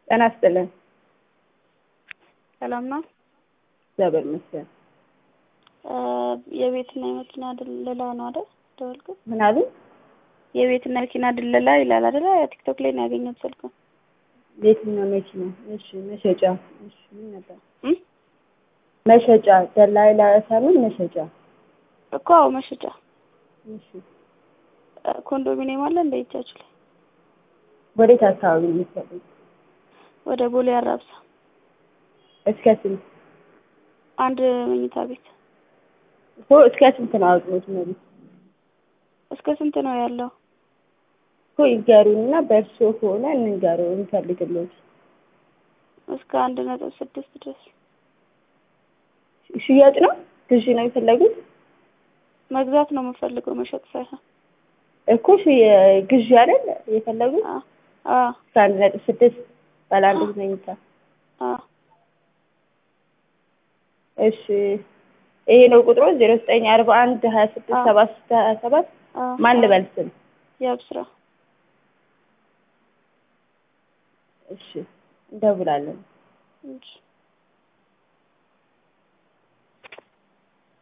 ጤና ይስጥልን። ሰላም ነው። እግዚአብሔር ይመስገን። የቤትና የመኪና ድለላ ነው አይደል? ደወልኩት። ምን አሉ? የቤትና የመኪና ድለላ ይላል አይደል? ቲክቶክ ላይ ነው ያገኘሁት ስልኩን። የትኛው መኪና? እሺ፣ መሸጫ። እሺ፣ ምን ነበር? እም? መሸጫ ደላላ ሳይሆን መሸጫ። እኮ አዎ፣ መሸጫ እሺ፣ ኮንዶሚኒየም አለ እንደ እጃችሁ ላይ ወዴት አካባቢ ነው የምትሰጡት? ወደ ቦሌ አራብሳ እስከ ስንት አንድ መኝታ ቤት እኮ እስከ ስንት ነው አውጥቶት ነው ቤት እስከ ስንት ነው ያለው? እኮ ይገሩንና በእርሶ ከሆነ እንንገሩ እንፈልግሎት። እስከ አንድ ነጥብ ስድስት ድረስ ሽያጭ ነው ግዢ ነው የፈለጉት? መግዛት ነው የምፈልገው መሸጥ ሳይሆን። እኮ ሽ- ግዢ አይደል የፈለጉት? አ አ እስከ አንድ ነጥብ ስድስት ባለ አንድ መኝታ። አ እሺ ይሄ ነው ቁጥሩ ዜሮ ዘጠኝ አርባ አንድ ሀያ ስድስት አዎ። ሰባ ስድስት ሀያ ሰባት አ ማን ልበል ስም? ያብስራ እሺ እንደውላለን። እሺ